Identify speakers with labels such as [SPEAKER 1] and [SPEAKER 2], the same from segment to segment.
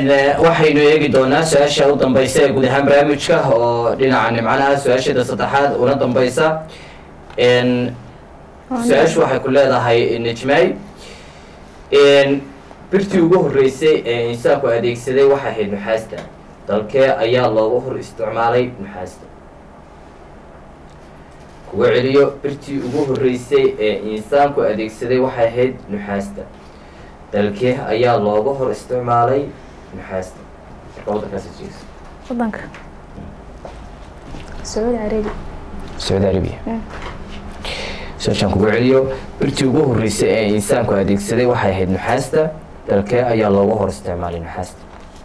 [SPEAKER 1] waxaynu eegi doonaa su-aasha u dambeysa ee guud ahaan barnaamijka oo dhinaca nimcanaha su-aashada saddexaad una dambeysa su-aashu waxay ku leedahay nijmay birtii ugu horeysay ee insaanku adeegsaday waxay ahayd nuxaasta dalkee ayaa loogu hor isticmaalay nuxaasta kuga celiyo birtii ugu horeysay ee insaanku adeegsaday waxay ahayd nuxaasta dalkee ayaa looga hor isticmaalay nuxaasta marka waddankaas jeegso
[SPEAKER 2] wadanka sacuudi carabi
[SPEAKER 1] sacuudi arabiya su-aashaan kuga celiyo birtii ugu horeysay ee insaanku adeegsaday waxay ahayd nuxaasta dalkee ayaa looga hor isticmaalay nuxaasta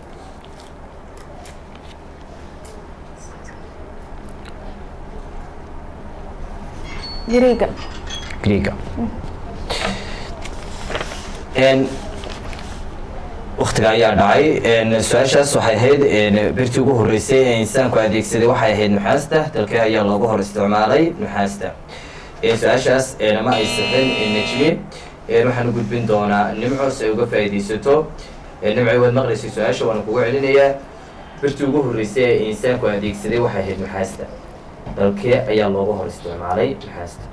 [SPEAKER 2] gariiga
[SPEAKER 1] greega waktiga ayaa dhacay su-aashaas waxay ahayd birtii ugu horeysay ee insaanku adeegsaday waxay ahayd nuxaasta dalkee ayaa looga hor isticmaalay nuxaasta su-aashaas nama ay sixin nejmi waxaan u gudbin doonaa nimco si ay uga faa'iidaysato nimcay waad maqlaysay su-aasha waana kuga celinayaa birtii ugu horeysay ee insaanku adeegsaday waxay ahayd nuxaasta dalkee ayaa looga hor isticmaalay nuxaasta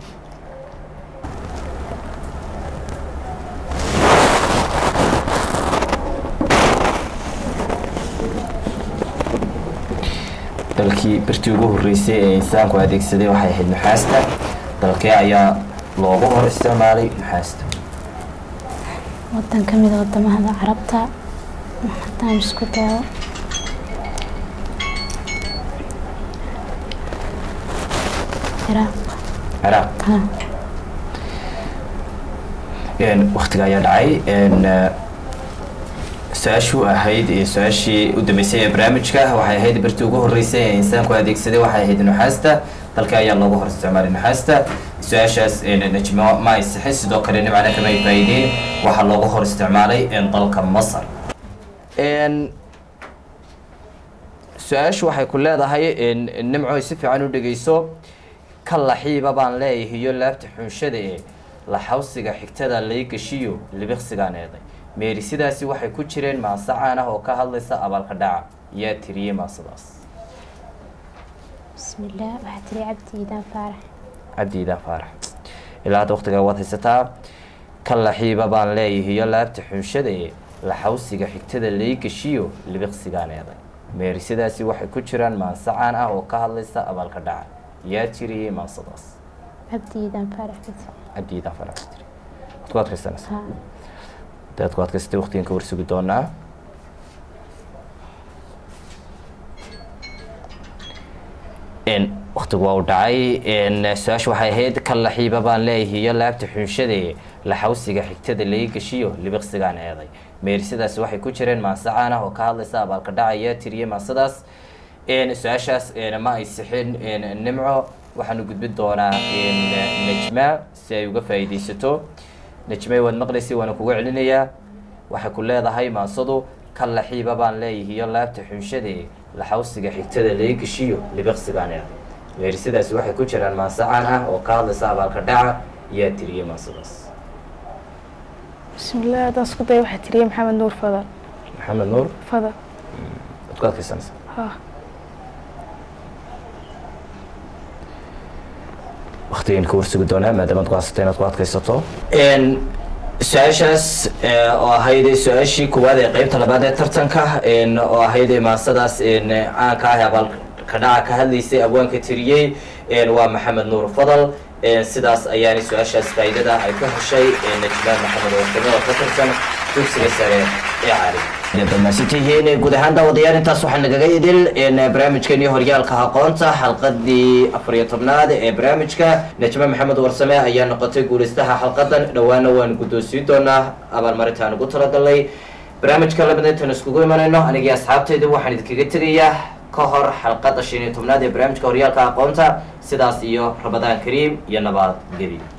[SPEAKER 1] dalkii birtii ugu horeysay ee insaanku adeegsaday waxay ahayd nuxaasta dalkee ayaa looga hor isticmaalay nuxaasta
[SPEAKER 3] wadan ka mid a wadamada carabta haddaan isku dayo ciraaq
[SPEAKER 1] ciraaq
[SPEAKER 3] ha
[SPEAKER 1] waktiga ayaa dhacay su-aashuu ahayd su-aashii u dambeysay ee barnaamijka waxay ahayd birtii ugu horeysay ee insaanku adeegsaday waxay ahayd nuxaasta dalka ayaa looga hor isticmaalay nuxaasta su-aashaas najmo ma ay sixin sidoo kale nimcana kama ay faa'iideen waxaa looga hor isticmaalay dalka masar su-aashu waxay ku leedahay nimco si fiican u dhegeyso ka laxiiba baan leeyahay iyo laabta xunshada ee laxawsiga xigtada lay gashiyo libiqsigaan eeday meeri sidaasi waxay ku jireen maase caan ah oo ka hadlaysa abaalka dhaca yaa tiriyey maasadaas
[SPEAKER 3] bismillaah waxaa tiri cabdi iidaan faarax
[SPEAKER 1] cabdi iidaan faarax ilaa hadda waktigaa waad haysataa ka laxiiba baan leeyahay iyo laabta xunshada ee laxawsiga xigtada lay gashiyo libiqsigaan eeday meeri sidaasi waxay ku jiraan maase caan ah oo ka hadlaysa abaalka dhaca yaa tiriyey maasadaas
[SPEAKER 3] cabdi iidaan faarax
[SPEAKER 1] cabdi iidaan faarax tiri waad ku adkaysanaysa
[SPEAKER 3] ha
[SPEAKER 1] daad ku adkaystay waqtigan ka warsugi doonaa waktigu waa u dhacay su-aasha waxay ahayd ka laxiiba baan leeyahay iyo laabta xunshade laxawsiga xigtada laga gashiyo libiqsigaan eeday meerisadaasi waxay ku jireen maase caan ah oo ka hadlaysa abaalka dhacaya tiriyey maasadaas su-aashaas ma ay sixin nimco waxaanu gudbin doonaa najma si ay uga faa'iidaysato najmay waad maqlaysay waana kuga celinayaa waxay ku leedahay maasadu ka laxiiba baan leeyahay iyo laabta xunshade laxawsiga xigtada laga geshiyo libiqsigaan eeday meerisadaasi waxay ku jiraan maase caan ah oo ka hadlaysa abaalka dhaca yaa tiriyey maasadaas
[SPEAKER 2] bismillaah haddaan isku dayo waxaa tiriyey maxamed nuur fadal
[SPEAKER 1] maxamed nuur
[SPEAKER 2] fadal
[SPEAKER 1] waad ku adkaysanaysa
[SPEAKER 2] ha
[SPEAKER 1] waktigan ka warsugi doonaa maadaama ad ku haysata inaad ku adkaysato su-aashaas oo ahayd su-aashii koowaad ee qeybta labaad ee tartanka oo ahayd maasadaas caanka ah abaalka dhaca ka hadlaysay abwaanka tiriyey waa maxamed nuur fadal sidaas ayaana su-aashaas faa'iidada ay ka heshay najmaan maxamed oo kamida ka tirsan dugsiga sare ee cali damaasitihiin guud ahaan daawadayaal intaas waxaa nagaga idil barnaamijkeeni horyaalka aqoonta xalqadii afar iyo tobnaad ee barnaamijka najma maxamed warsame ayaa noqotay guulaystaha xalqadan dhowaana waan guddoonsiin doonaa abaalmarintaan ugu talagalnay barnaamijka lamida intaan iskugu imanayno anigii asxaabtayda waxaan idinkaga tegayaa ka hor xalqada shan iyo tobnaad ee barnaamijka horyaalka aqoonta sidaas iyo rabadaan kariim iyo nabad geli